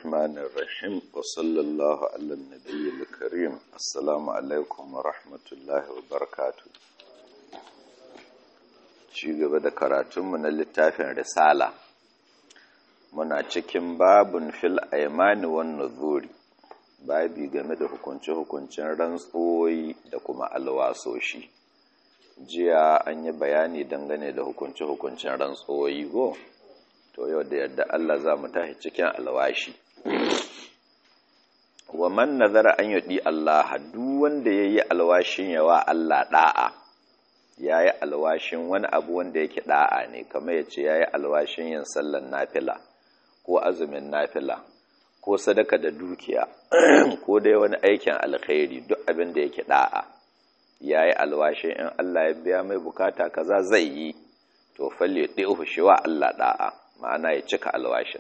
الرحمن الرحيم وصلى الله على النبي الكريم السلام عليكم ورحمة الله وبركاته ci gaba da karatunmu na littafin risala muna cikin babun fil aimani wan nuzuri babi game da hukunce-hukuncen rantsoyi da kuma alwasoshi jiya an yi bayani dangane da hukunce-hukuncen rantsoyi go to yau da yadda Allah za mu tashi cikin alwashi wa man nazara an yudi Allah duk wanda yayi alwashin yawa Allah da'a yayi alwashin wani abu wanda yake da'a ne kamar yace yayi alwashin yin sallar nafila ko azumin nafila ko sadaka da dukiya ko dai wani aikin alkhairi duk abin da yake da'a yayi alwashin in Allah ya biya mai bukata kaza zai yi to falle ɗi'uhu shi wa Allah da'a ma'ana ya cika alwashin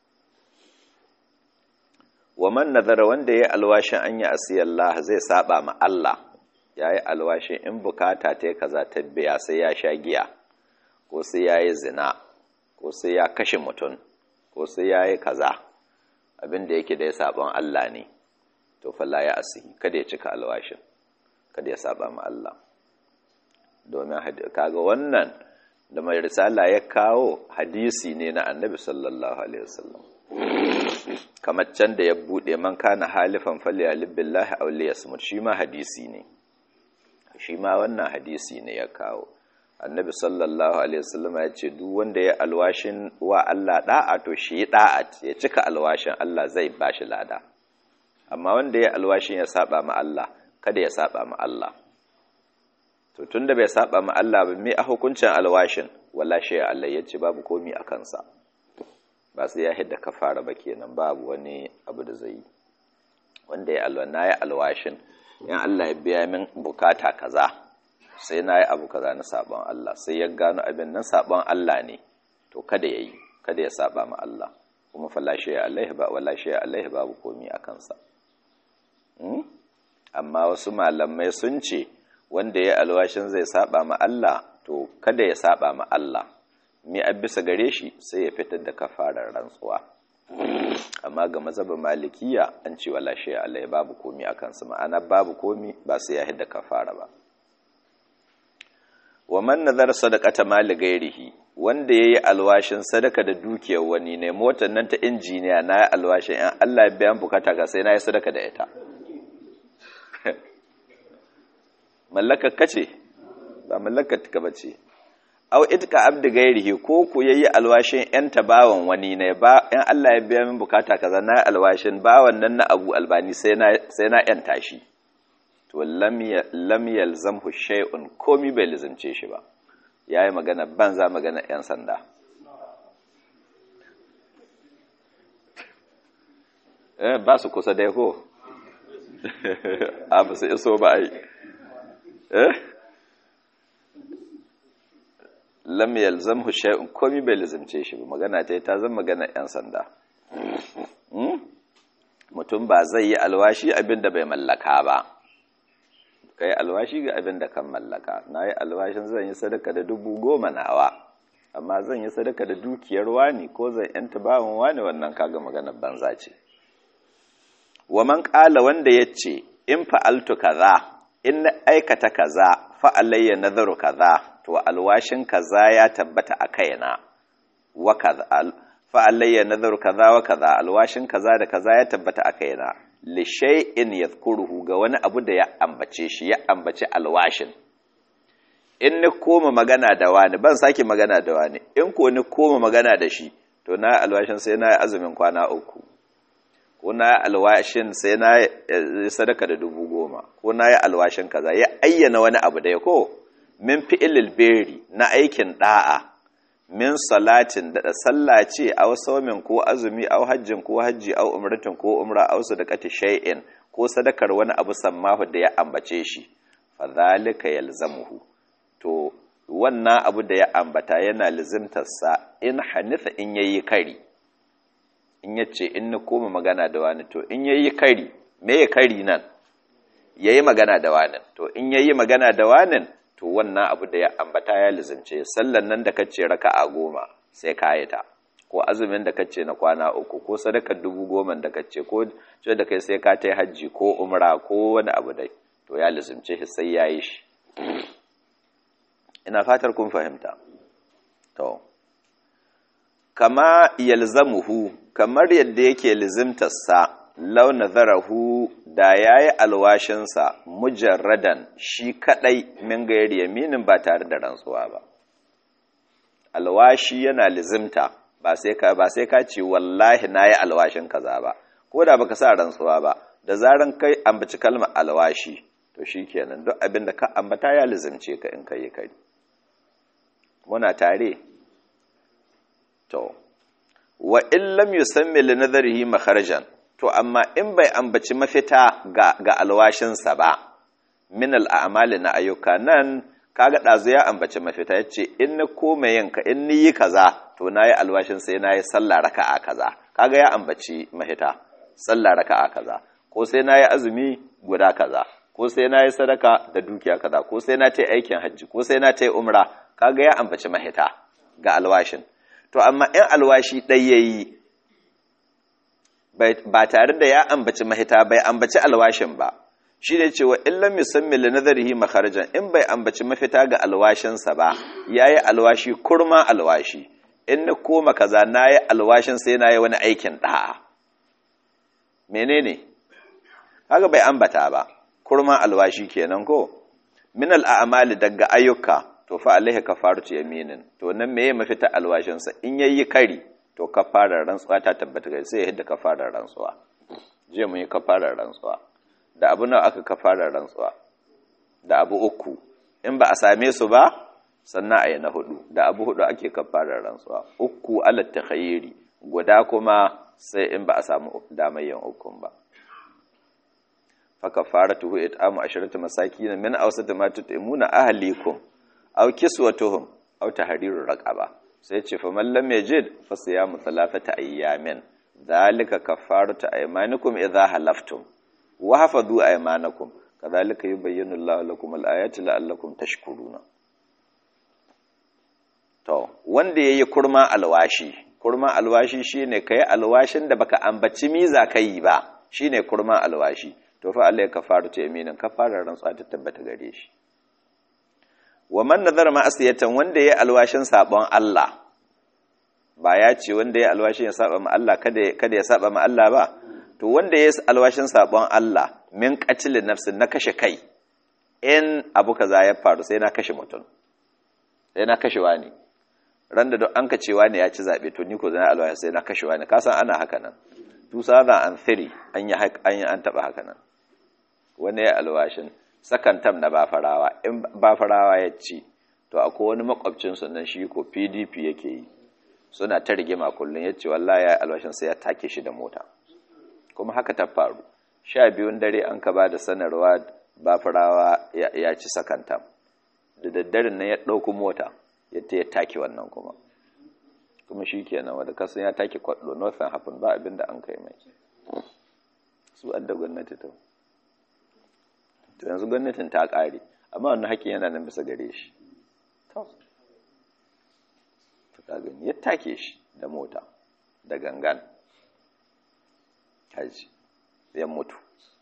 wa man nazara wanda ya alwashin an yi asiyallah zai saba ma Allah ya yi alwashin in bukata ta yi kaza ta biya sai ya sha giya ko sai ya yi zina ko sai ya kashe mutum ko sai ya yi kaza abin da yake da ya saban Allah ne to falla ya asihi kada ya cika alwashin kada ya saba ma Allah domin kaga wannan da mai risala ya kawo hadisi ne na annabi sallallahu alaihi wasallam kamar can da ya bude man kana halifan falyalib billahi aw liyasmut shi ma hadisi ne shi ma wannan hadisi ne ya kawo annabi sallallahu alaihi wasallam ya ce duk wanda ya alwashin wa Allah da'a to shi da'a ya cika alwashin Allah zai bashi lada amma wanda ya alwashin ya saba ma Allah kada ya saba ma Allah to tunda bai saba ma Allah ba me a hukuncin alwashin wala shi Allah yace babu komi a kansa ba sai ya hidda kafara ba kenan babu wani abu da zai yi wanda ya alwa na ya alwashin in Allah ya biya min bukata kaza sai na yi abu kaza na sabon Allah sai ya gano abin nan sabon Allah ne to kada ya yi kada ya saba ma Allah kuma fala shi Allah ba wala shi Allah babu komi a kansa amma wasu malamai sun ce wanda ya alwashin zai saba ma Allah to kada ya saba ma Allah me a bisa gare shi sai ya fitar da kafarar rantsuwa amma ga mazhabin malikiya an ce wala shay Allah babu komi akan sa ma'ana babu komi ba sai ya hidda kafara ba wa man nazar sadaqata mali gairihi wanda yayi alwashin sadaka da dukiyar wani ne motar nan ta injiniya na alwashin in Allah ya biyan bukata ga sai na yi sadaka da ita mallakar kace ba mallakar ka bace aw itka abdi gairihi ko ku yayi alwashin yan tabawan wani ne ba in Allah ya biya min bukata kaza na alwashin bawan nan na Abu Albani sai na sai na yan tashi to lam lam yalzamhu shay'un komi bai lazimce shi ba yayi magana banza magana yan sanda eh ba su kusa dai ko a ba su iso ba ai eh lam yalzamhu shay'un komi bai lazimce shi ba magana ta ta zama magana yan sanda mutum ba zai yi alwashi abinda bai mallaka ba kai alwashi ga abinda kan mallaka na yi alwashin zan yi sadaka da dubu goma nawa amma zan yi sadaka da dukiyar wani ko zan yanta bawan wani wannan kaga maganar banza ce wa man qala wanda yace in fa'altu kaza in na aikata kaza fa alayya nazaru kaza to alwashin kaza ya tabbata a kaina wa kaza fa alayya nazaru kaza wa kaza alwashin kaza da kaza ya tabbata a kaina li shay'in yadhkuruhu ga wani abu da ya ambace shi ya ambace alwashin in ni koma magana da wani ban sake magana da wani in ko ni koma magana da shi to na alwashin sai na azumin kwana uku ko na yi alwashin sai na yi sadaka da dubu goma ko na yi alwashin kaza ya ayyana wani abu da ya ko min fi'ilil beri na aikin da'a min salatin da sallah ce aw saumin ko azumi aw hajjin ko hajji aw umratin ko umra aw sadaqati shay'in ko sadakar wani abu sammahu da ya ambace shi fa zalika yalzamuhu to wannan abu da ya ambata yana lizimtarsa in hanifa in yayi kari in ya ce in na koma magana da wani to in yayi kari me ya kari nan yayi magana da wani to in yayi magana da wani to wannan abu da ya ambata ya lizimce sallan nan da kace raka'a goma sai ka yi ta ko azumin da kace na kwana uku ko sadakar dubu goma da kace ko ce da kai sai ka tai hajji ko umra ko wani abu dai to ya lizimce shi sai yayi shi ina fatar kun fahimta to kama yalzamuhu kamar yadda yake lizimtarsa lau nazarahu da yayi alwashinsa mujarradan shi kadai min gairi yaminin ba tare da rantsuwa ba alwashi yana lizimta ba sai ka ba sai ka ce wallahi nayi alwashin kaza ba ko da baka sa rantsuwa ba da zaran kai ambaci kalmar alwashi to shikenan duk abin da ka ambata ya lizimce ka in kai kai muna tare to wa in lam yusammi li nadharihi makharajan to amma in bai ambaci mafita ga ga alwashinsa ba min al'amali na ayyuka nan kaga dazu ya ambaci mafita yace in na koma yinka in ni yi kaza to nayi alwashin sai nayi sallah raka'a kaza kaga ya ambaci mafita sallah raka'a kaza ko sai nayi azumi guda kaza ko sai nayi sadaka da dukiya kaza ko sai na tayi aikin hajji ko sai na tayi umra kaga ya ambaci mahita ga alwashin to amma in alwashi ɗai yayi ba tare da ya ambaci mahita bai ambaci alwashin ba shi ne cewa in lam yusammi li nadharihi makharajan in bai ambaci mafita ga alwashinsa ba yayi alwashi kurma alwashi in na koma kaza nayi alwashin sai nayi wani aikin da'a menene kaga bai ambata ba kurma alwashi kenan ko min al'amali daga ayyuka to fa alaihi kafaratu yaminin to nan meye mafita alwashin sa in yayi kari to kafarar rantsuwa ta tabbata ga sai ya hidda kafarar rantsuwa je mun yi kafarar rantsuwa da abu nawa aka kafarar rantsuwa da abu uku in ba a same su ba sannan a yi na hudu da abu hudu ake kafarar rantsuwa uku alat takhayyiri guda kuma sai in ba a samu damayyan ukun ba fakafaratuhu it'amu asharatu masakin min awsati ma tut'imuna ahlikum aw kiswatuhum aw tahriru raqaba sai ce fa man lam yajid fa siyamu thalathata ayyamin dhalika kafaratu aymanikum idha halaftum wa hafadhu aymanakum kadhalika yubayyinu Allahu lakum al-ayati la'allakum tashkuruna to wanda yayi kurma alwashi kurma alwashi shine kai alwashin da baka ambaci miza kai ba shine kurma alwashi to fa Allah ya kafaru ta yaminin kafarar rantsuwa ta tabbata gare shi wa man nazara ma'asiyatan wanda ya alwashin sabon Allah ba ya ce wanda ya alwashin ya saba ma Allah kada kada ya saba ma Allah ba to wanda ya alwashin sabon Allah min qatl nafsin na kashe kai in abu kaza ya faru sai na kashe mutum sai na kashe wani ran da an ka cewa ne ya ci zabe to ni ko zan alwashi sai na kashe wani ka san ana haka nan 2003 an yi an yi an taba haka nan wani ya alwashin sakan tam na bafarawa in bafarawa ya ci to akwai wani makwabcin nan shi ko pdp yake yi suna ta rigima kullum ya ce wallahi ya alwashin sai ya take shi da mota kuma haka ta faru sha biyun dare an ka ba da sanarwa bafarawa ya ci sakan tam da daddaren nan ya ɗauko mota yadda ya take wannan kuma kuma shi kenan wadda kasan ya take kwaɗo northern hafin ba abin da an kai mai su adda gwamnati ta to yanzu gwamnatin ta ƙare amma wannan haƙƙin yana nan bisa gare shi to ka gani ya take shi da mota da gangan haji ya mutu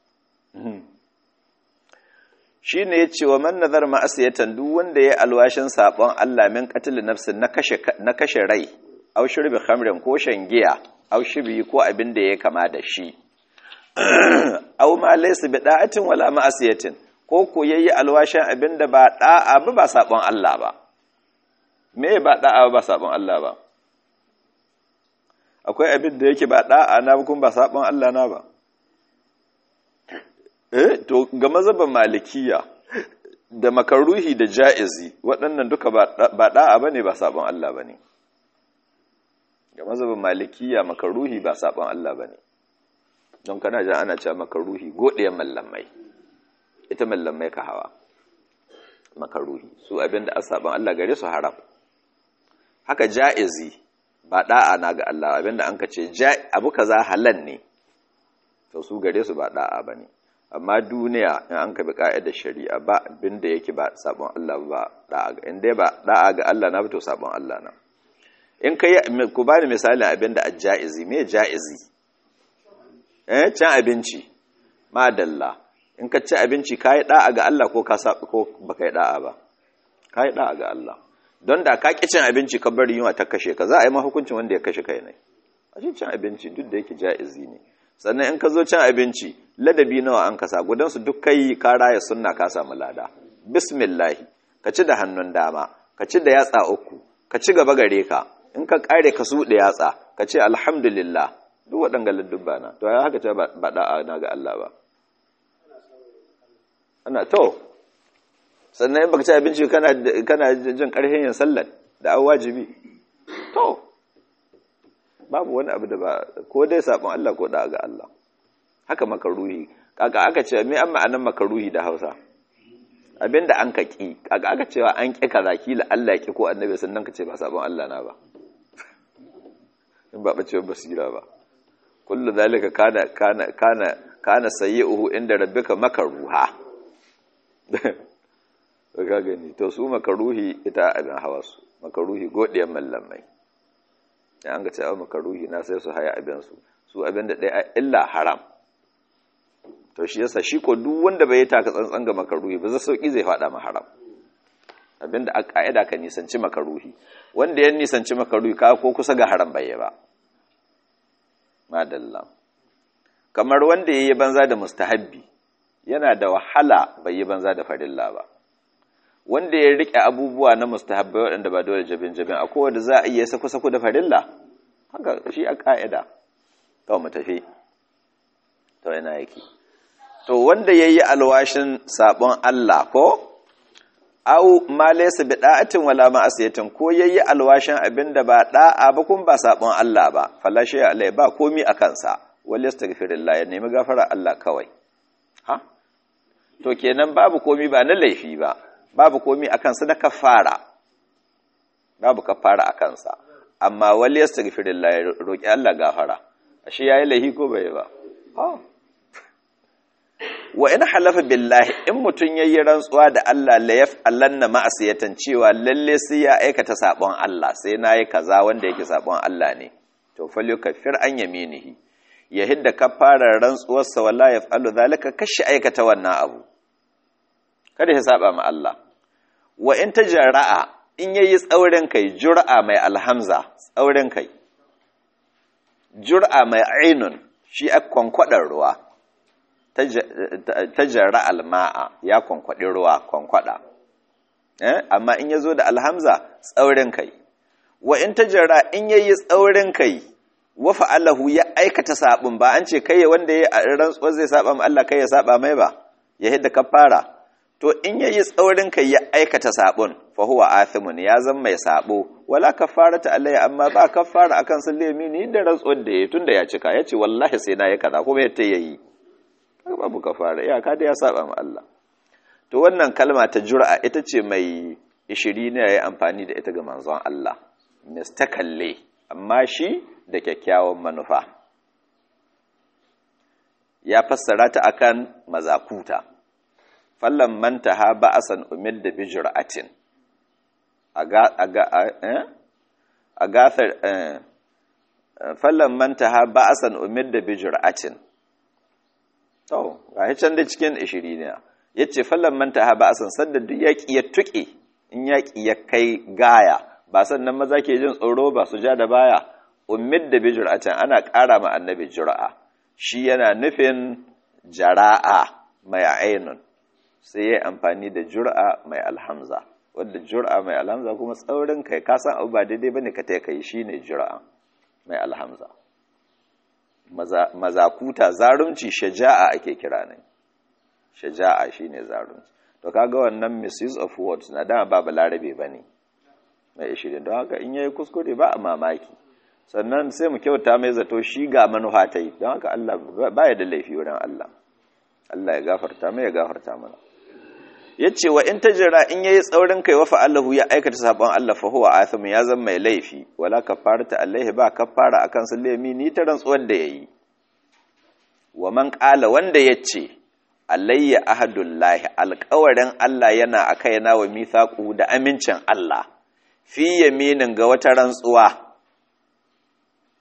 shi ne ya ce wa man nazar ma'asiyatan duk wanda ya alwashin saɓon Allah min qatil nafsin na kashe rai aw shurbi khamrin ko shan giya aw shirbi ko abin da ya kama da shi aw ma laysa bi da'atin wala ma'asiyatin ko ko yayi alwashin abin da ba da'a ba ba sabon Allah ba me ba da'a ba sabon Allah ba akwai abin da yake ba da'a na kuma ba sabon Allah na ba eh to ga mazhaban malikiya da makaruhi da ja'izi waɗannan duka ba da'a bane ba sabon Allah bane ga mazhabin malikiya makaruhi ba sabon Allah bane don kana jan ana cewa makaruhi godiyan mallamai ita mallamai ka hawa makaruhi su abinda a sabon Allah gare su haram haka ja'izi ba da'a na ga Allah abinda an ka ce abu kaza halal ne to su gare su ba da'a bane amma duniya in an ka bi ka'idar shari'a ba abinda yake ba sabon Allah ba da'a ga inda ba da'a ga Allah na to sabon Allah na in kai ku bani misalin abin da ajaizi me jaizi eh cin abinci madalla in ka ci abinci kai da'a ga Allah ko ka ko baka yi da'a ba kai da'a ga Allah don da ka ki cin abinci ka bari yunwa ta kashe ka za a yi ma hukuncin wanda ya kashe kai ne a cin abinci duk da yake jaizi ne sannan in ka zo cin abinci ladabi nawa an kasa gudansu duk kai ka raya sunna ka samu lada bismillahi ka ci da hannun dama ka ci da yatsa uku ka ci gaba gare ka in ka kare ka suɗe yatsa ka ce alhamdulillah duk waɗanga ladubba na to ya haka ce ba da'a na ga Allah ba ana to sannan in baka ci abinci kana kana jin ƙarfin yin sallar da an wajibi to babu wani abu da ba ko dai sabon Allah ko da ga Allah haka makaruhi kaka aka ce me an ma'anan makaruhi da Hausa abinda an ka ki kaka aka cewa an ki kaza kila Allah ki ko annabi sannan ka ce ba sabon Allah na ba in ba bace basira ba kullu zalika kana kana kana kana sayyi'uhu inda rabbika makaruha ka gani to su makaruhi ita abin hawa su makaruhi godiyar mallamai da an ga cewa makaruhi na sai su haya abinsu su abin da ɗaya illa haram to shi yasa shi ko duk wanda bai taka tsantsan ga makaruhi ba zai sauki zai faɗa ma haram abin da a ƙa'ida ka nisanci makaruhi wanda ya nisanci makaruhi ka ko kusa ga haram bai ba madalla kamar wanda ya yi banza da mustahabbi yana da wahala bai yi banza da farilla ba wanda ya rike abubuwa na mustahabbai waɗanda ba dole jabin jabin a kowane za a iya sako-sako da farilla haka shi a ƙa'ida to mu tafi to yana yake to wanda ya yi alwashin sabon Allah ko au ma laysa bi da'atin wala ma'asiyatin ko yayi alwashin abinda ba da'a ba kun ba sabon Allah ba fala shay alai ba komi a kansa wal yastaghfirullah ya nemi gafara Allah kawai ha to kenan babu komi ba na laifi ba babu komi a kansa na kafara babu kafara a kansa amma wal yastaghfirullah ya roki Allah gafara ashe yayi laifi ko bai ba wa in halafa billahi in mutun yayi rantsuwa da Allah la yaf'alanna ma'asiyatan cewa lalle sai ya aikata sabon Allah sai nayi kaza wanda yake sabon Allah ne to falyukaffir an yaminihi ya hidda kafarar rantsuwar sa wala yaf'alu zalika kashi aikata wannan abu kada ya saba ma Allah wa in tajarra'a in yayi tsaurin kai jur'a mai alhamza tsaurin kai jur'a mai ainun shi a kwankwadar ruwa tajarra alma'a ya kwankwaɗi ruwa kwankwada amma in ya zo da alhamza tsaurin kai wa in tajarra in ya yi tsaurin kai wa fa'alahu ya aikata saɓin ba an ce kai wanda ya rantsuwar zai saba ma Allah kai ya saba mai ba ya hidda kafara to in ya yi tsaurin kai ya aikata saɓin fa huwa athimun ya zan mai saɓo wala kafarata alayya amma ba kafara akan sun lemi ni da rantsuwar da ya tunda ya cika ya ce wallahi sai na ya kaza kuma yadda ya yi babu kafara iyaka da ya saba ma Allah to wannan kalma ta jur'a ita ce mai ishiri ne yayi amfani da ita ga manzon Allah mistakalle amma shi da kyakkyawan manufa ya fassara ta akan mazakuta fallan mantaha ba'asan umid da bi jur'atin aga aga eh agathar eh fallan mantaha ba'asan umid da bi jur'atin To, ga can da cikin ishiri ne, ya ce fallon manta ha ba a sansan da duk yaƙi ya tuƙe, in yaƙi ya kai gaya, ba sannan maza ke jin tsoro ba su ja da baya, ummid da bi can ana ƙara ma annabi jura'a, shi yana nufin jara'a mai ainun, sai ya amfani da jura'a mai alhamza, wadda jura'a mai alhamza kuma tsaurin kai kasan abu ba daidai ba ne ka ta kai shi ne jura'a mai alhamza. mazakuta zarunci shaja'a ake kira ne shaja'a shine zarunci to kaga wannan misuse of words na dama ba balarabe bane mai ishirin don haka in yayi kuskure ba a mamaki sannan sai mu kyauta mai zato shi ga manufa ta yi don haka Allah baya da laifi wurin Allah Allah ya gafarta mai ya gafarta mana yace wa in tajra in yayi tsaurin kai wa fa'alahu ya aikata sabon Allah fa huwa athim ya zama mai laifi wala kafarata alaihi ba kafara akan su lemi ni ta rantsuwar da yayi wa man qala wanda yace alayya ahadullahi alƙawarin Allah yana a kaina wa mithaqu da amincin Allah fi yaminin ga wata rantsuwa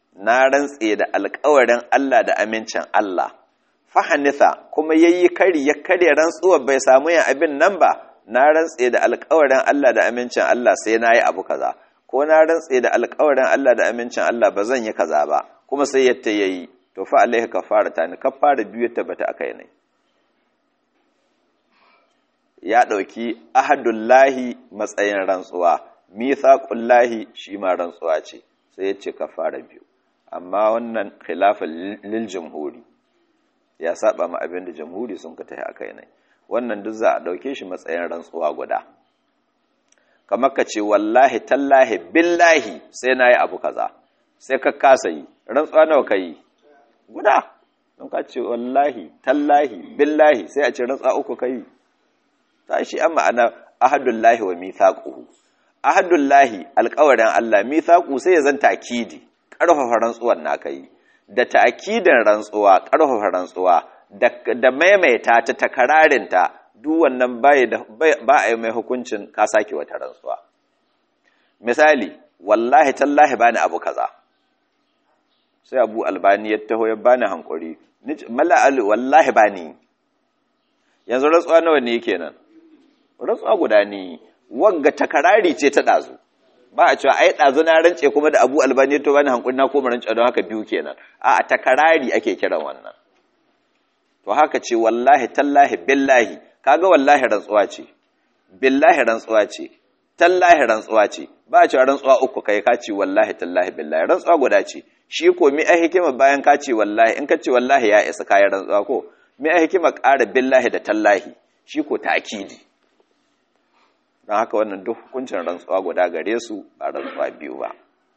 na rantse da alƙawarin Allah da amincin Allah fahanitha kuma yayi kari ya karya rantsuwar bai samu yin abin nan ba na rantse da alƙawarin Allah da amincin Allah sai na yi abu kaza ko na rantse da alƙawarin Allah da amincin Allah ba zan yi kaza ba kuma sai yadda yayi to fa alaihi kafara ta ni kafara biyu ta bata akai ne ya ɗauki ahadullahi matsayin rantsuwa mithaqullahi shi ma rantsuwa ce sai ya ce kafara biyu amma wannan khilafin lil jamhuri ya saba ma abin da jamhuri sun ka tafi akai ne wannan duk za a dauke shi matsayin rantsuwa guda kamar ka ce wallahi tallahi billahi sai nayi abu kaza sai ka kasa yi rantsuwa nawa kai guda don ka ce wallahi tallahi billahi sai a ce rantsuwa uku kai ta shi an ma'ana ahadullahi wa mithaquhu ahadullahi alƙawarin Allah mithaqu sai ya zan takidi ƙarfafa rantsuwan naka yi da ta'kidin rantsuwa ƙarfafa rantsuwa da maimaita ta takararinta duk wannan ba a yi mai hukuncin ka sake wata rantsuwa misali wallahi tallahi bani abu kaza sai abu albani ya taho ya bani hankuri mala'alu wallahi bani yanzu rantsuwa nawa ne kenan rantsuwa guda ne wagga takarari ce ta ɗazu ba a cewa ai ɗazu na rance kuma da abu albani to bani hankuri na koma rance don haka biyu kenan a takarari ake kiran wannan to haka ce wallahi tallahi billahi kaga wallahi rantsuwa ce billahi rantsuwa ce tallahi rantsuwa ce ba a cewa rantsuwa uku kai ka ce wallahi tallahi billahi rantsuwa guda ce shi ko mi ai hikima bayan ka ce wallahi in ka ce wallahi ya isa kayan rantsuwa ko mi ai hikima ƙara billahi da tallahi shi ko ta'kidi don haka wannan duk hukuncin rantsuwa guda gare su ba rantsuwa biyu ba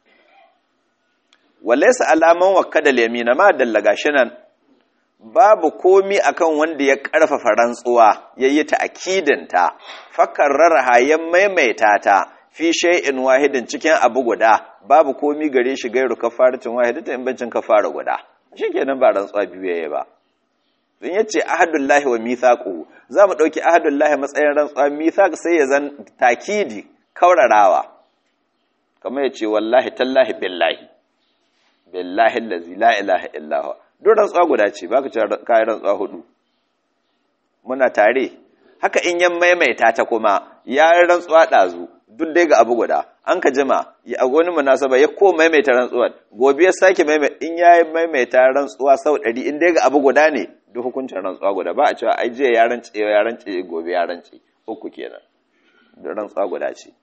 walaysa alaman wakada yamina ma dallaga nan babu komi akan wanda ya karfafa rantsuwa yayi ta akidinta fakarrarha ya maimaita ta fi shay'in wahidin cikin abu guda babu komi gare shi gairu kafaratin wahidata in bancin kafara guda shikenan ba rantsuwa biyu yayi ba don yace ahadullahi wa mithaquhu zamu dauki ahadullahi matsayin rantsuwa mithaq sai ya zan takidi kaurarawa kamar yace wallahi tallahi billahi billahi allazi la ilaha illa huwa duk rantsuwa guda ce baka ce kai rantsuwa hudu muna tare haka in yan maimaita ta kuma ya rantsuwa dazu duk dai ga abu guda an ka jima a wani munasaba ya ko maimaita rantsuwar gobe ya sake maimaita in ya maimaita rantsuwa sau ɗari in dai ga abu guda ne duk hukuncin rantsuwa guda ba a cewa ai jiya ya rance ya rance gobe ya rance uku kenan da rantsuwa guda ce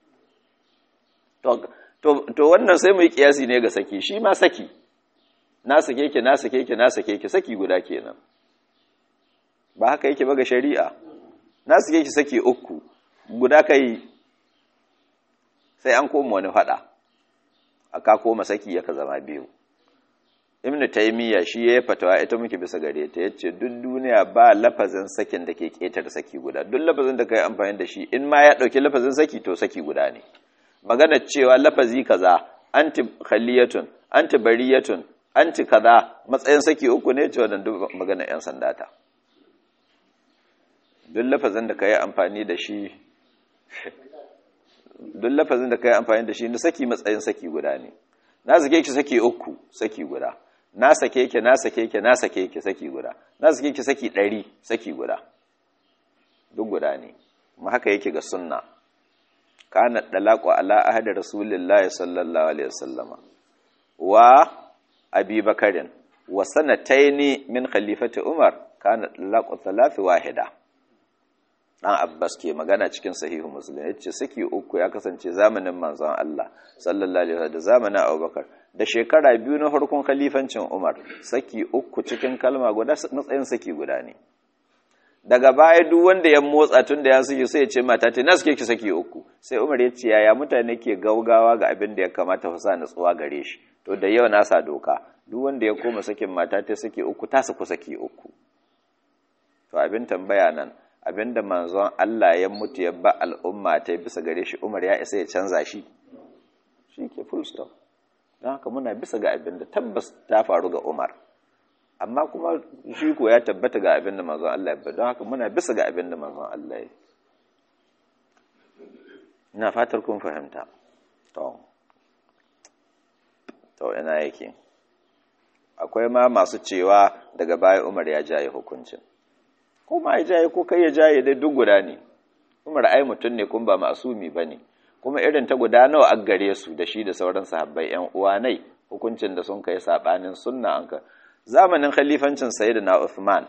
to wannan sai mu yi kiyasi ne ga saki shi ma saki na sake ki na sake ki na sake ki saki guda kenan ba haka yake ba ga shari'a na sake ki saki uku guda kai sai an koma wani fada aka koma saki yaka zama biyu ibnu taymiya shi ya fatawa ita muke bisa gare ta yace duk duniya ba lafazin sakin da ke ketar saki guda duk lafazin da kai amfani da shi in ma ya dauki lafazin saki to saki guda ne magana cewa lafazi kaza anti khaliyatun anti bariyatun anti kaza matsayin saki uku ne cewa dan duk magana yan sanda ta duk lafazin da kai amfani da shi duk lafazin da kai amfani da shi na saki matsayin saki guda ne na sake ki saki uku saki guda na sake ki na sake ki na sake ki saki guda na sake ki saki ɗari saki guda duk guda ne kuma haka yake ga sunna kana dalaqu ala ahadi rasulillahi sallallahu alaihi wasallama wa abi bakarin wa sanataini min khalifati umar kana dalaqu thalath wahida dan Abbas ke magana cikin sahihu Muslim yace saki uku ya kasance zamanin manzon Allah sallallahu alaihi wasallam da zamanin Abubakar da shekara biyu na farkon khalifancin Umar saki uku cikin kalma guda matsayin saki guda ne daga baya duk wanda ya motsa tun da ya suke sai ya ce mata ta na suke ki saki uku sai Umar ya ce yaya mutane ke gaugawa ga abin da ya kamata fa sa nutsuwa gare shi to da yau na sa doka duk wanda ya koma sakin mata ta saki uku ta su ku saki uku to abin tambaya nan abinda manzon Allah ya mutu ya ba al'umma ta bisa gare shi Umar ya isa ya canza shi shi ke full stop don haka muna bisa ga abinda tabbas ta faru ga Umar amma kuma shi ko ya tabbata ga abinda manzon Allah ya don haka muna bisa ga abinda manzon Allah ya ina fatar kun fahimta to to ina yake akwai ma masu cewa daga baya umar ya jaye hukuncin ko ma ya jaye ko kai ya jaye dai duk guda ne umar ai mutum ne kun ba masumi ba ne kuma irin ta guda nawa a gare su da shi da sauran sahabbai yan uwa nai hukuncin da sun kai sabanin sunna an ka zamanin khalifancin sayyidina Uthman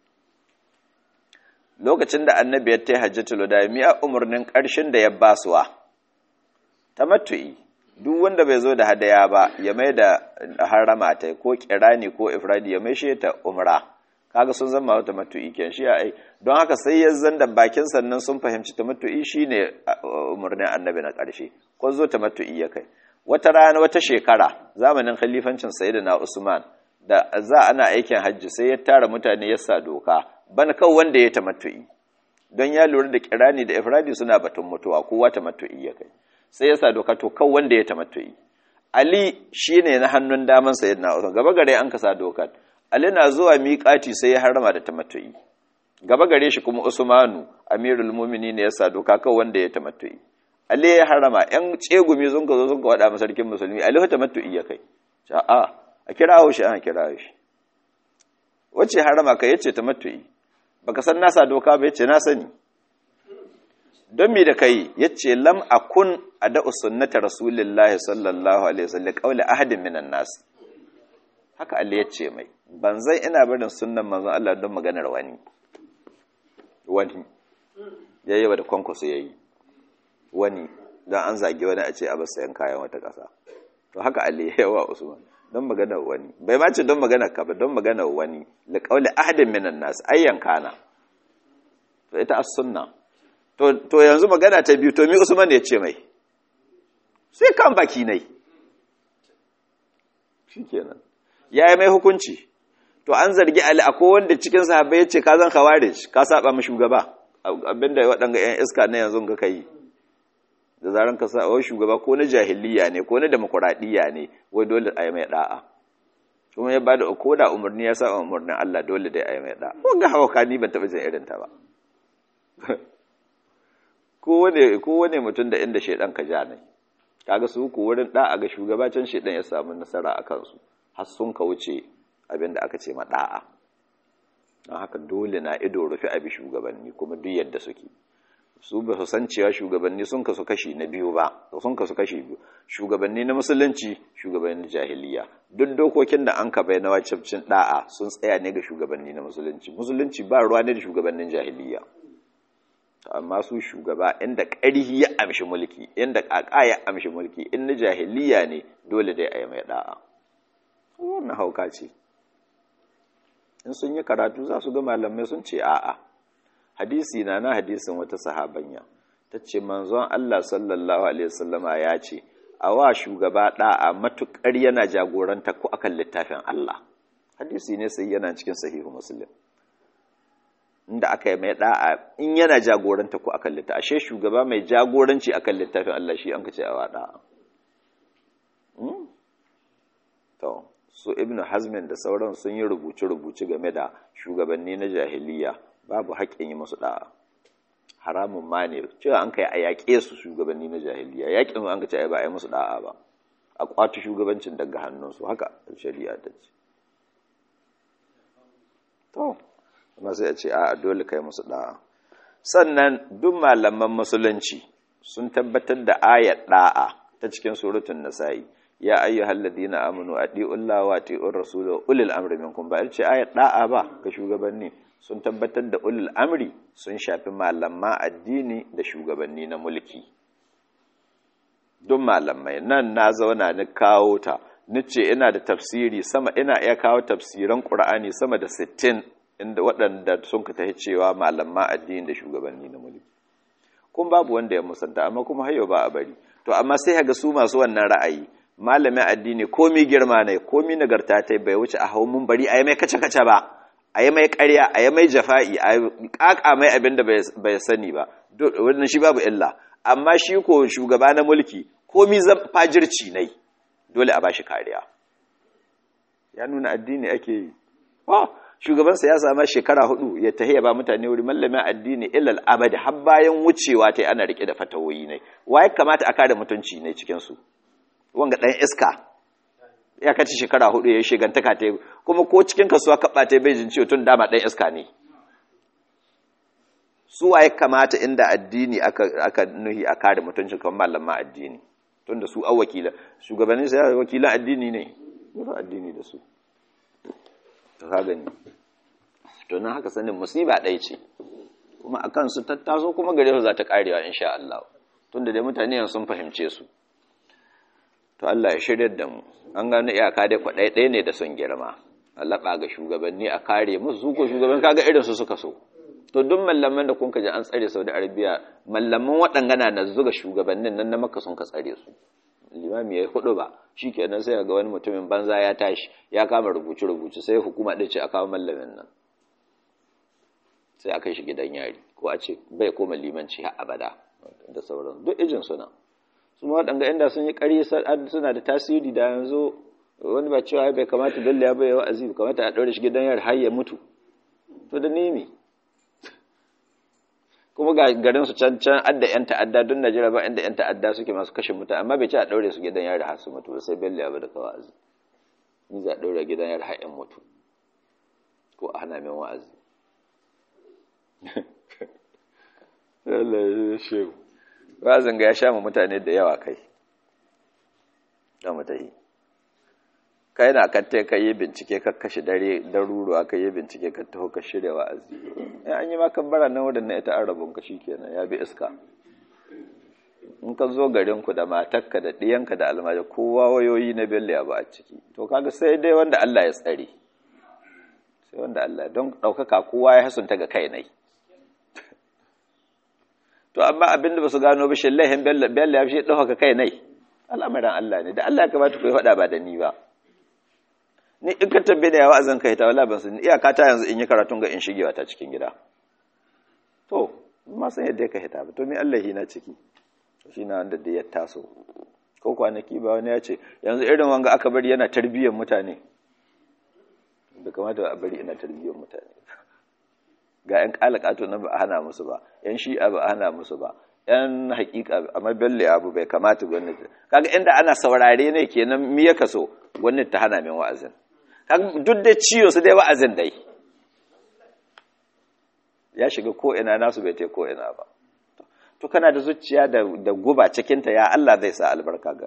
lokacin da annabi ya ta hajjatul wada miya umurnin karshen da ya basuwa tamattu'i duk wanda bai zo da hadaya ba ya mai da harama ta ko kirani ko ifradi ya mai shi ta umra kaga sun zama wata matu'i ken shi ai don haka sai ya zanda bakin sannan sun fahimci tamattu'i shine umurnin annabi na karshe ko zo tamattu'i ya kai wata rana wata shekara zamanin khalifancin sayyidina Usman da za ana aikin hajji sai ya tara mutane ya sa doka ban kawai wanda ya tamattu'i don ya lura da kirani da ifradi suna batun mutuwa kowa tamattu'i ya kai sai ya sa doka to kawai wanda ya tamattu'i Ali shine na hannun daman sayyidina Usman gaba gare an kasa dokar Ali na zuwa miƙati sai ya harama da tamattu'i gaba gare shi kuma Usmanu Amirul Mu'minin ya sa doka kawai wanda ya tamattu'i Ali ya harama ‘yan tsegumi sun ka zo sun ka waɗa masarkin musulmi, Ali ta matu'i ya kai, a a kirawo shi ana kirawo shi. Wace harama ka yace ta matu'i, baka san nasa doka ba yace na sani. Don mi da kai yace lam akun a da sunnata Rasulullahi sallallahu alaihi wasallam qauli ahadin minan nas. Haka Ali yace mai, ban zai ina barin sunnan manzon Allah don maganar wani. Wani. Yayi wa da kwankwaso yayi. wani don an zage wani a ce a sayan kayan wata ƙasa to haka Ali yawa Usman don magana wani bai ma ce don magana ka ba don magana wani li qawli ahadin minan nas ayyan kana to ita as-sunna to to yanzu magana ta biyu to mi Usman ya ce mai sai kan baki nai shikenan yayi mai hukunci to an zargi Ali akwai wanda cikin sahabbai ya ce ka zan khawarij ka saba mu shugaba abinda waɗanga 'yan iska na yanzu ga kai da zaran ka sa wai shugaba ko na jahiliya ne ko na demokuraɗiyya ne wai dole a yi mai ɗa'a kuma ya bada ko da umarni ya sa umarnin Allah dole dai a yi mai ɗa'a ko ga hawa ni ban taɓa jin irin ta ba kowane mutum da inda shaidan ka ja ne kaga su ku wurin ɗa'a ga shugabacin shaidan ya samu nasara a kansu har sun ka wuce abin da aka ce ma ɗa'a don haka dole na ido rufe abi shugabanni kuma duk yadda suke su ba su san cewa shugabanni sun kasu kashi na biyu ba sun kasu kashi biyu shugabanni na musulunci shugabanni jahiliya duk dokokin da an ka bai na wacabcin da'a sun tsaya ne ga shugabanni na musulunci musulunci ba ruwa ne da shugabannin jahiliya amma su shugaba inda ƙarhi ya amshi mulki inda ƙaƙa ya amshi mulki in na jahiliya ne dole dai a yi mai da'a wannan hauka ce in sun yi karatu za su ga malamai sun ce a'a hadisi na na hadisin wata sahabanya ta ce manzon Allah sallallahu alaihi wasallama ya ce a wa shugaba da'a matukar yana jagoranta ko akan littafin Allah hadisi ne sai yana cikin sahihu muslim inda aka yi mai da'a in yana jagoranta ko akan littafin ashe shugaba mai jagoranci akan littafin Allah shi an kace a wa da'a to su ibnu hazmin da sauran sun yi rubuce-rubuce game da shugabanni na jahiliya babu haƙƙin yi musu ɗa'a haramun ma ne cewa an kai a yaƙe su shugabanni na jahiliya yaƙin an ka ce ba a yi musu ɗa'a ba a ƙwato shugabancin daga hannunsu haka shari'a ta ce to kuma sai a ce a dole kai musu ɗa'a sannan duk malaman musulunci sun tabbatar da ayat ɗa'a ta cikin suratun nasa'i ya ayyuhal ladina amanu atiullaha wa atiur rasul wa ulil amri minkum ba ce ayat da'a ba ga shugabanni sun tabbatar da ulul amri sun shafi malama addini da shugabanni na mulki duk malamai nan na zauna ni kawo ta nace ina da tafsiri sama ina iya kawo tafsiran qur'ani sama da 60 inda waɗanda sun ka tahi cewa malama addini da shugabanni na mulki kun babu wanda ya musanta amma kuma hayo ba a bari to amma sai ga su masu wannan ra'ayi malamin addini komi girma ne komi nagarta ta bai wuce a hau mun bari a yi mai kace-kace ba a yi mai karya a yi mai jafa'i a ƙaƙa mai abin da bai sani ba wannan shi babu illa amma shi ko shugaba na mulki komi zan fajirci ne dole a ba shi kariya ya nuna addini ake yi shugabansa ya sama shekara hudu ya tahiya ba mutane wuri mallamin addini illal abadi har bayan wucewa ta ana rike da fatawoyi ne waye kamata a kare mutunci ne cikin su wanga ɗan iska ya kaci shekara hudu ya yi shigantaka ta kuma ko cikin kasuwa kaɓa ta bai jin ciwo tun dama ɗan iska ne su waye kamata inda addini aka, aka nuhi a kare mutuncin kamar malaman addini tun da su an wakila shugabannin sai wakilan addini ne ba addini da su to ka gani to nan haka sanin musiba ɗaya ce kuma a kansu tattaso kuma gare su za ta karewa insha Allah tunda dai mutane sun fahimce su to Allah ya shirya da mu an gano iyaka dai kwaɗai ɗaya ne da son girma Allah ga shugabanni a kare musu su ko shugaban kaga irin su suka so to duk mallaman da kun ji an tsare Saudi Arabia mallaman waɗangana na zuga shugabannin nan na Makka sun ka tsare su limami ya hudu ba shikenan sai ga wani mutumin banza ya tashi ya kama rubuce rubuce sai hukuma ɗin ce a kawo mallamin nan sai a kai shi gidan yari ko a ce bai koma limanci har abada da sauran duk ijin suna su ma waɗanga inda sun yi ƙari suna da tasiri da yanzu wani ba cewa bai kamata bello ya bai wa'azi bai kamata a ɗaure shi gidan yari har ya mutu to da nemi kuma ga garin su can can adda yan ta'adda don Najeriya ba inda yan ta'adda suke masu kashe mutane amma bai ce a ɗaure su gidan yari har su mutu ba sai bello ya bai da wa'azi ni za a ɗaure gidan yari har yan mutu ko a hana min wa'azi Allah shehu wazin ga ya sha mu mutane da yawa kai da mutahi kai na katte ka yi bincike ka kashe dare daruruwa ka yi bincike ka taho ka shirya wa'azi in an yi maka bara nan wadannan ita an rabon ka shikenan ya bi iska in ka zo garin ku da matarka da ɗiyanka da almaji kowa wayoyi na bello ya ba a ciki to kaga sai dai wanda Allah ya tsare sai wanda Allah don ɗaukaka kowa ya hasunta ga kai nai to amma abinda ba su gano ba shillahin bello ya fi ɗaukaka kai nai al'amuran Allah ne da Allah ya kamata ku yi faɗa ba da ni ba ni in ka tabbe da yawa zan kai ta wala ban sun iyaka ta yanzu in yi karatun ga in shigewa ta cikin gida to ma san yadda ka hita ba to me Allah na ciki shi na wanda da ya taso ko kwanaki ba wani ya ce yanzu irin wanga aka bari yana tarbiyyar mutane da kamata a bari ina tarbiyyar mutane ga 'yan kalakato na ba a hana musu ba 'yan shi'a ba a hana musu ba 'yan hakika a mabelle abu bai kamata gwamnati kaga inda ana saurare ne kenan mi ya kaso gwamnati ta hana min wa'azin duk da ciwo su dai wa'azin dai ya shiga ko ina nasu bai ta ko ina ba to kana da zuciya da guba cikinta ya Allah zai sa albarka ga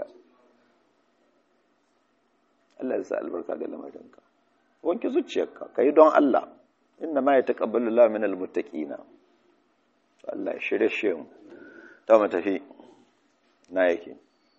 Allah zai sa albarka ga lamarinka wanke zuciyarka kai don Allah inna ma yataqabbalu Allahu minal muttaqina to Allah ya shirye shi mu ta mu tafi na yake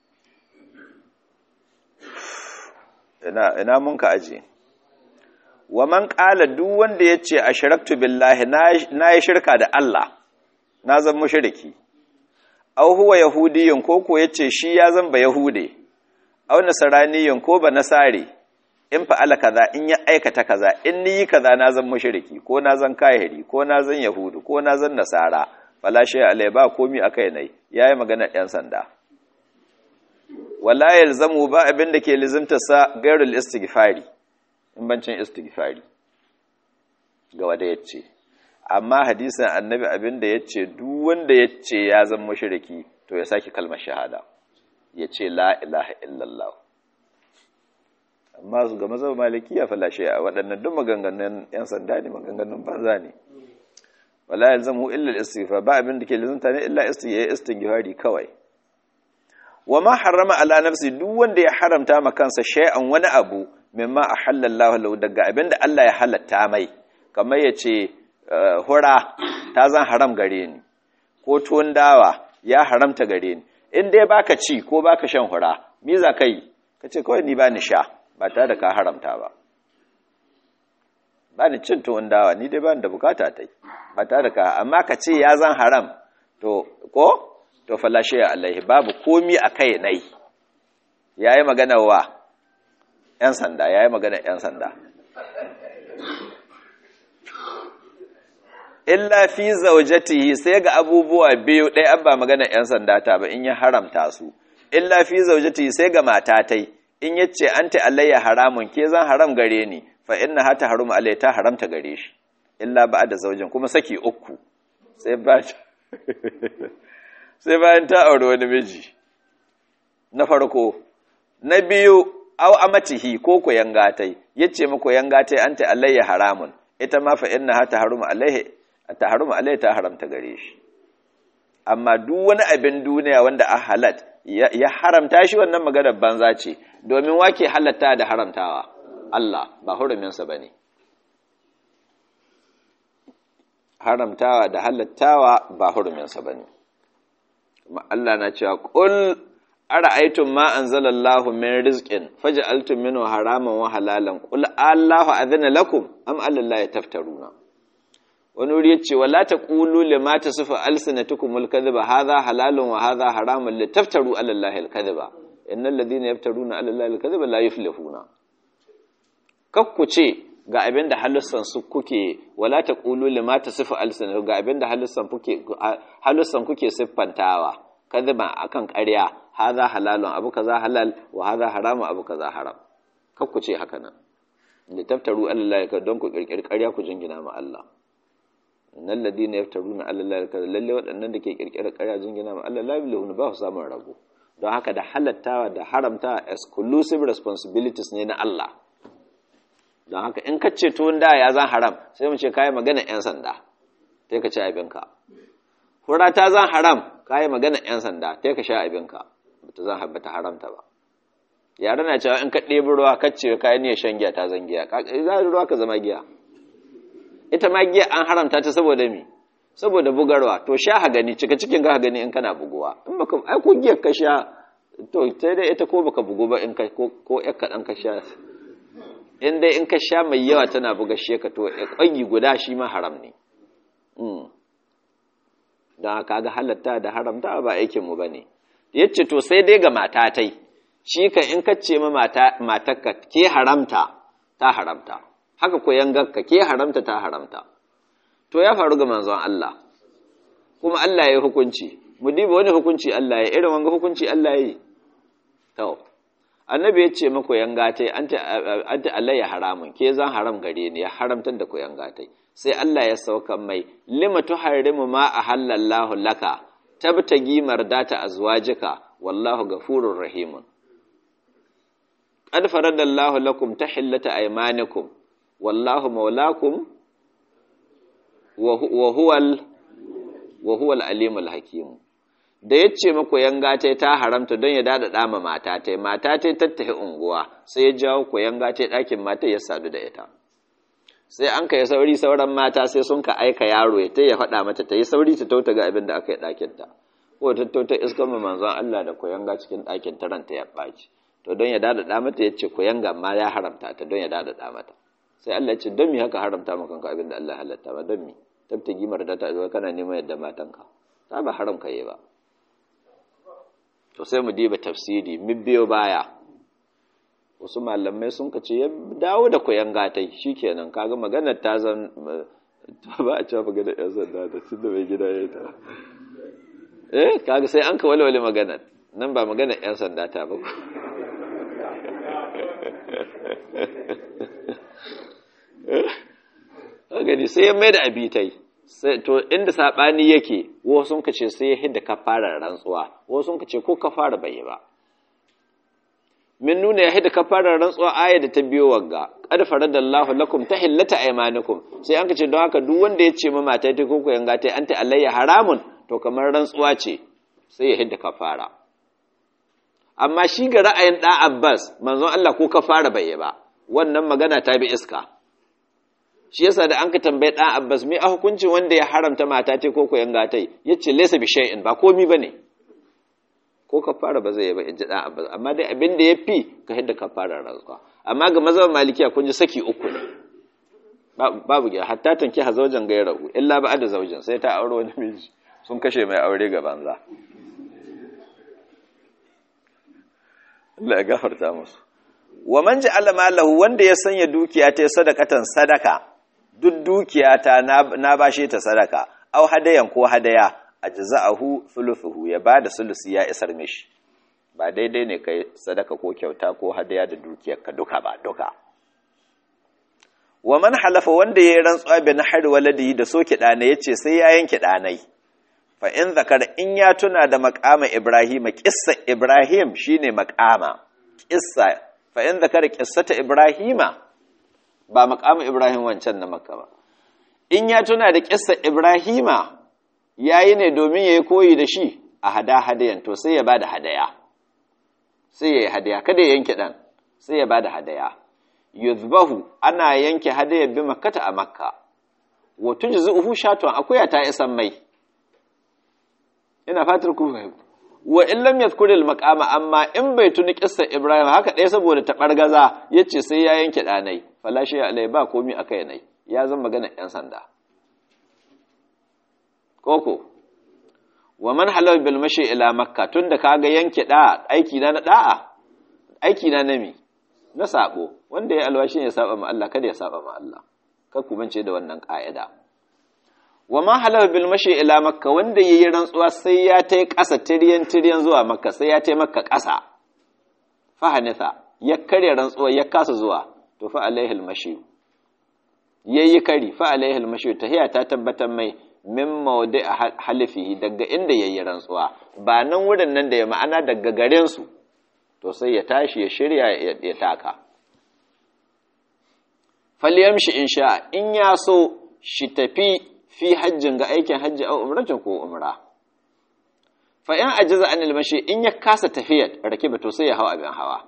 ina ina mun ka aje wa man qala duk wanda yace ashraktu billahi na yi shirka da Allah na zan mushriki aw huwa yahudiyyun ko ko yace shi ya zan ba yahude aw nasraniyyun ko ba nasari in fa'ala kaza in ya aikata kaza in ni yi kaza na zan mushriki ko na zan kahiri ko na zan yahudu ko na zan nasara fala shay alai ba komi akai nai yayi magana ɗan sanda wala yalzamu ba abin da ke lizimta sa gairul istighfari in bancin istighfari ga wanda yace amma hadisin annabi abin da yace duk wanda yace ya zan mushriki to ya saki kalmar shahada yace la ilaha illallah amma su ga mazhab malikiya falashe a waɗannan duk maganganun yan sanda ne maganganun banza ne wala yalzamu illa al-istighfar ba abin da ke lazunta ne illa istighfari kawai wa ma harrama ala nafsi duk wanda ya haramta ma kansa shay'an wani abu mimma ahalla lahu daga abin da Allah ya halatta mai kamar yace hura ta zan haram gare ni ko tuwon dawa ya haramta gare ni in dai baka ci ko baka shan hura me za kai kace kawai ni ba ni sha ba tare da ka haramta ba ba ni cin tuwon dawa ni dai ba da bukata ta yi ba tare da ka amma ka ce ya zan haram to ko to falashe alaihi babu komi a kai nai ya yi magana wa 'yan sanda ya yi magana 'yan sanda illa fi zaujatihi sai ga abubuwa biyu ɗaya an ba magana 'yan sanda ta ba in ya haramta su illa fi zaujatihi sai ga matatai in yace anti alayya haramun ke zan haram gare ni fa inna hata harum alai ta haramta gare shi illa ba da zaujin kuma saki uku sai ba sai bayan ta aure wani miji na farko na biyu aw amatihi ko ko yangatai yace mako yangatai anta alayya haramun ita ma fa innaha taharumu alaihi taharumu alaihi ta haramta gare shi amma duk wani abin duniya wanda a halat ya haramta shi wannan maganar banza ce domin wake halatta da haramtawa Allah ba huruminsa bane haramtawa da halattawa ba huruminsa bane kuma Allah na cewa qul ara'aytum ma anzalallahu min rizqin faj'altum minhu haraman wa halalan qul Allahu adhina lakum am allahi taftaruna wani wuri yace wala taqulu lima tasifu alsinatukumul kadhiba hadha halalun wa hadha haramun litaftaru ala allahi alkadhiba innal ladhina yaftaruna ala allahi alkadhiba la yuflihuna kakku ce ga abinda halussan su kuke wala taqulu lima tasifu alsinatu ga abinda halussan kuke halussan kuke siffantawa kadhiba akan ƙarya haza halalun abu kaza halal wa haza haramun abu kaza haram kar ku ce haka nan da taftaru Allah ya don ku kirkiri ƙarya ku jingina ma Allah innal ladina yaftaruna ala Allah kaza lalle waɗannan da ke kirkiri ƙarya jingina ma Allah la bilahun ba su samun rago don haka da halattawa da haramta exclusive responsibilities ne na Allah don haka in ka ce tuwon da ya zan haram sai mu ce kai magana yan sanda sai ka ci abinka hura ta zan haram kai magana yan sanda sai ka sha abinka bata zan habbata haramta ba yare na cewa in ka ɗebi ruwa kacce kayan ne shan giya ta zan giya za ruwa ka zama giya ita ma giya an haramta ta saboda mi saboda bugarwa to sha ha gani cika cikin ka gani in kana buguwa in baka ai ko giya ka sha to sai dai ita ko baka bugu ba in ka ko ko yak kadan ka sha in dai in ka sha mai yawa tana buga shi ka to kwangi guda shi ma haram ne don haka ga halatta da haramta ba aikin mu bane yace to sai dai ga matatai shi ka in ka ce ma matakka ke haramta ta haramta haka ko yangarka ke haramta ta haramta to ya faru ga manzon Allah kuma Allah ya yi hukunci mu diba wani hukunci Allah ya irin wanga hukunci Allah ya yi to annabi ya ce mako yangatai anta anta Allah ya haramun ke zan haram gare ni ya haramtar da ku yangatai sai Allah ya sauka mai lima tuharrimu ma ahallallahu laka tabtagi mardata azwajika wallahu ghafurur rahimun qad faradallahu lakum tahillata aymanikum wallahu maulakum wa huwal wa huwal alimul hakim da yace mako yanga tai ta haramta don ya dada dama mata tai mata tai tattahi unguwa sai ya jawo ko yanga tai dakin mata ya sadu da ita sai an kai sauri sauran mata sai sun ka aika yaro ya ya faɗa mata ta yi sauri ta tauta ga abin da aka yi ɗakin ta ko ta tauta iskan mu manzon Allah da koyanga cikin ɗakin ta ranta ya ɓaci to don ya dada mata ya ce koyanga ma ya haramta ta don ya dada mata sai Allah ya ce don mi haka haramta maka kanka abin da Allah halatta ba don mi tabtagi marda ta zo kana neman yadda matanka ta ba haram ka yi ba to sai mu diba tafsiri mun biyo baya wasu malamai sun ka ce ya dawo da koyan gatai shikenan kaga maganar ta zan ba a cewa maganar yan sanda da tun da mai gida ya ta eh kaga sai an ka walwale maganar nan ba maganar yan sanda ta ba gani sai ya mai da abitai to inda saɓani yake wasu sun ka ce sai ya hidda ka fara rantsuwa wasu sun ka ce ko ka fara bai ba min nuna ya hidda ka fara rantsuwa aya da ta biyo wagga qad faradallahu lakum tahillata aymanikum sai an ka ce don haka duk wanda ya ce ma mata ta koko yanga ta anta alayya haramun to kamar rantsuwa ce sai ya hidda ka fara amma shi ga ra'ayin da Abbas manzon Allah ko ka fara bai ba wannan magana ta bi iska shi yasa da an ka tambaye ɗan abbas me a hukuncin wanda ya haramta mata ce ko koyan gatai ya ce lesa bi shay'in ba komi ba ne ko ka fara ba zai yi ba in ji ɗan abbas amma dai abin da ya fi ka hidda ka fara rantsuwa amma ga mazan malikiya kun ji saki uku ne babu gida hatta tanki ha zaujan ga ya ragu illa ba da zaujan sai ta aure wani miji sun kashe mai aure ga banza Allah ya gafarta musu wa man ja'ala malahu wanda ya sanya dukiya ta sadakatan sadaka duk dukiyata na bashe ta sadaka aw hadayan ko hadaya ajza'ahu thuluthuhu ya bada sulusi ya isar mishi ba daidai ne kai sadaka ko kyauta ko hadaya da dukiyar ka duka ba duka wa man halafa wanda yayi rantsuwa bi nahar waladi da soki dana yace sai ya yanke danai fa in zakara in ya tuna da maqama ibrahim kissa ibrahim shine maqama kissa fa in zakara qissata ibrahima ba maqamu ibrahim wancan na makka ba in ya tuna da kissa ibrahima yayi ne domin yayi koyi da shi a hada hadayan to sai ya bada hadaya sai ya yi hadaya kada ya yanke dan sai ya bada hadaya yuzbahu ana yanke hadaya bi makkata a makka wa tujzuhu shatun akuya ta isan mai ina fatar ku fahimta wa in lam yadhkur al maqama amma in bai tuni kissa ibrahim haka ɗaya saboda ta bargaza yace sai ya yanke danai falashi alai ba komi akai nai ya zama magana yan sanda koko wa man halal bil mashi ila makka tunda kaga yanke da aiki na na da'a aiki na nami na sabo wanda ya alwashi ya saba ma Allah kada ya saba ma Allah kar ku mance da wannan ka'ida wa man halal bil mashi ila makka wanda yayi rantsuwa sai ya tai ƙasa tiryan tiryan zuwa makka sai ya tai makka ƙasa fa hanitha ya kare rantsuwa ya kasa zuwa to fa alaihi al mashi yayi kari fa alaihi al mashi tahiya ta tabbatar mai min mawdi halifihi daga inda yayi rantsuwa ba nan wurin nan da ya ma'ana daga garin su to sai ya tashi ya shirya ya taka falyamshi insha in ya so shi tafi fi hajjin ga aikin hajji a umratin ko umra fa in ajiza anil mashi in ya kasa tafiyar rakiba to sai ya hawa abin hawa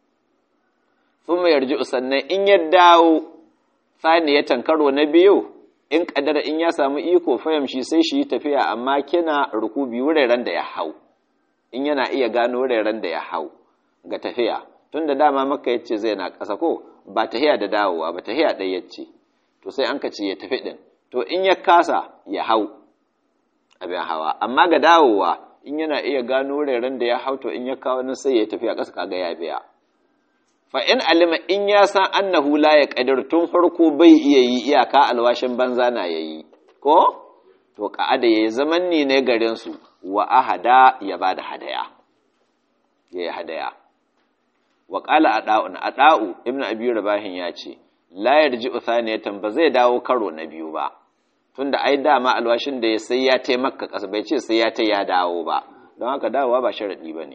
thumma yarji'u sannan in ya dawo saniyatan karo na biyu in kadara in ya samu iko fahimshi sai shi tafiya amma kina rukubi wuraren da ya hau in yana iya gano wuraren da ya hau ga tafiya tun da dama maka yace zai na ƙasa ko ba tahiya da dawowa ba tahiya ɗaya yace to sai an ka ce ya tafi ɗin to in ya kasa ya hau abin hawa amma ga dawowa in yana iya gano wuraren da ya hau to in ya kawo nan sai ya tafi a ƙasa kaga ya biya fa in alima in ya san annahu la ya qadir tun farko bai iya yi iyaka alwashin banza na yayi ko to ka'ada yayi zaman ni ne garin su wa ahada ya bada hadaya yayi hadaya wa qala ada'un ada'u ibnu abi rabahin ya ce la yarji'u thaniyatan ba zai dawo karo na biyu ba tunda ai dama alwashin da ya sai ya taimaka kasa bai ce sai ya ta ya dawo ba don haka dawowa ba sharadi bane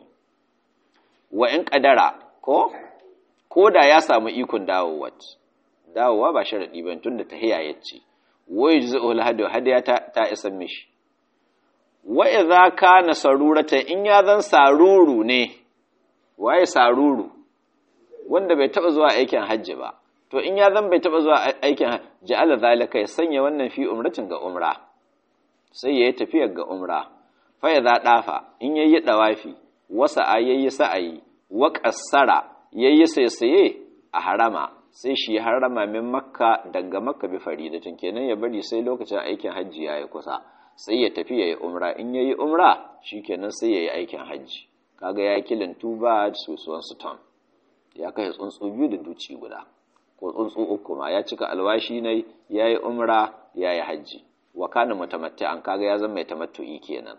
wa in qadara ko ko da ya samu ikon dawowa dawowa ba sharadi bane tunda tahiya yace wa yujzi'u al-hadu hadiya ta, ta isa mishi wa idza kana sarurata in ya zan saruru ne waye saruru wanda bai taba zuwa aikin hajji ba to in ya zan bai taba zuwa aikin ja'ala zalika ya sanya wannan fi umratin ga umra sai yayi tafiyar ga umra fa ya dafa in yayi dawafi wasa yayi sa'ayi wa qassara yayi saisaye a harama sai shi harama min makka daga makka bi faridatin kenan ya bari sai lokacin aikin hajji yayi kusa sai ya tafi yayi umra in yayi umra shikenan sai yayi aikin hajji kaga ya kilin tuba sosuwan suton ya kai tsuntsu biyu da duci guda ko tsuntsu uku ma ya cika alwashi ne ya yi umra ya yi hajji wa kana an kaga ya zama mai tamattu'i kenan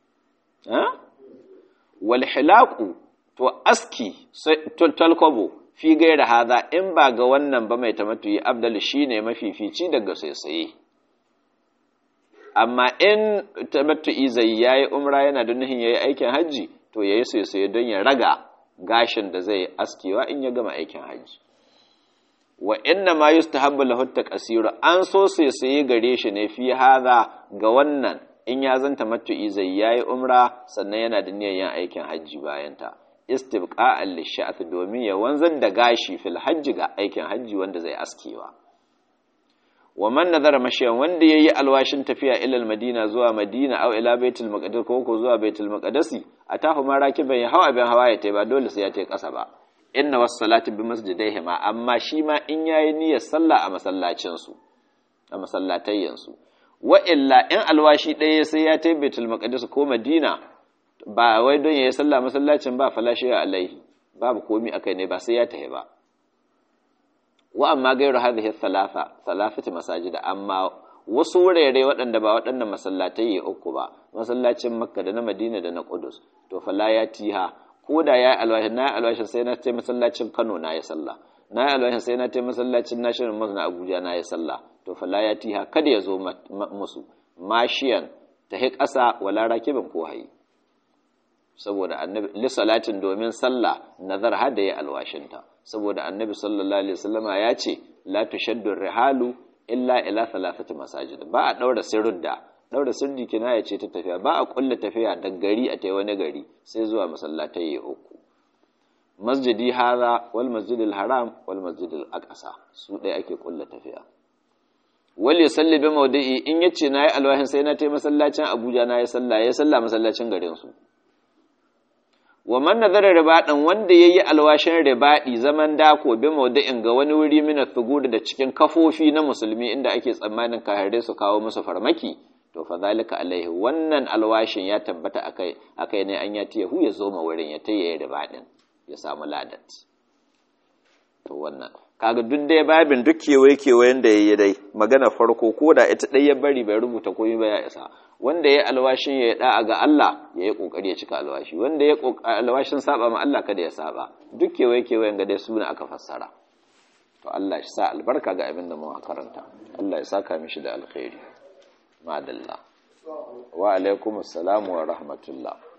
wal hilaqu to aski talkobo fi gaira haza in ba ga wannan ba mai tamattu'i abdal shine mafifici daga saisaye amma in tamattu'i zai yayi umra yana da nuhin yayi aikin hajji to yayi saisaye don ya raga gashin da zai askewa in ya gama aikin hajji wa inna ma yustahabbu lahu taqsiru an so sai sai gare shi ne fi hadha ga wannan in ya zanta matu'i zai yayi umra sannan yana da niyyar yin aikin hajji bayan ta istibqa'an lisha'th domin ya wanzar da gashi fil hajji ga aikin hajji wanda zai askewa wa man nazara mashiyan wanda yayi alwashin tafiya ila madina zuwa madina aw ila baitul maqdis ko ko zuwa baitul maqdisi atahu ma rakiban ya hawa abin hawa ya tai ba dole sai ya tai kasa ba inna was salati bi masjidaihima amma shi ma in yayi niyyar sallah a masallacin su a masallatayyan su wa illa in alwashi ɗaya sai ya tai baitul maqdis ko madina ba wai don yayi sallah masallacin ba falashi alaihi babu komi akai ne ba sai ya tahi ba wa amma gairu hadhihi thalatha thalathati masajida amma wasu wurare waɗanda ba waɗannan masallatai uku ba masallacin makka da na madina da na qudus to fala ya tiha ko da ya alwashi na alwashi sai na tai masallacin kano na ya sallah na alwashi sai na tai masallacin national mosque na abuja na ya sallah to fala ya tiha kada ya zo musu mashiyan ta hi ƙasa wala rakibin ko hayi saboda annabi li salatin domin sallah nazar hada ya alwashinta saboda annabi sallallahu alaihi wasallama ya ce la tushaddu rihalu illa ila thalathati masajid ba a daura sirrudda daura sirri kina ya ce ta tafiya ba a kulla tafiya da gari a tai wani gari sai zuwa masallatai ya uku masjidi hada wal masjidil haram wal masjidil aqsa su dai ake kulla tafiya wal yusalli bi mawdi'i in yace nayi alwahin sai na tai masallacin Abuja nayi sallah ya sallah masallacin garin su wa man nazara ribadan wanda yayi alwashin ribadi zaman dako bi mawdi'in ga wani wuri mina thugur da cikin kafofi na musulmi inda ake tsammanin kahare su kawo musu farmaki to fa zalika alaihi wannan alwashin ya tabbata akai akai ne an ya tiyahu ya zo ma wurin ya tayi ribadin ya samu ladat to wannan kaga duk dai babin duk kewaye kewayen da yayi dai magana farko ko da ita dai ya bari bai rubuta komai ba ya isa wanda ya alwashin ya da'a ga Allah ya yi kokari ya cika alwashi wanda ya alwashin saba ma Allah kada ya saba duk kewaye kewayen ga dai suna aka fassara to Allah shi sa albarka ga abin da mu karanta Allah ya saka mishi da alkhairi madalla wa alaikumus salam wa rahmatullah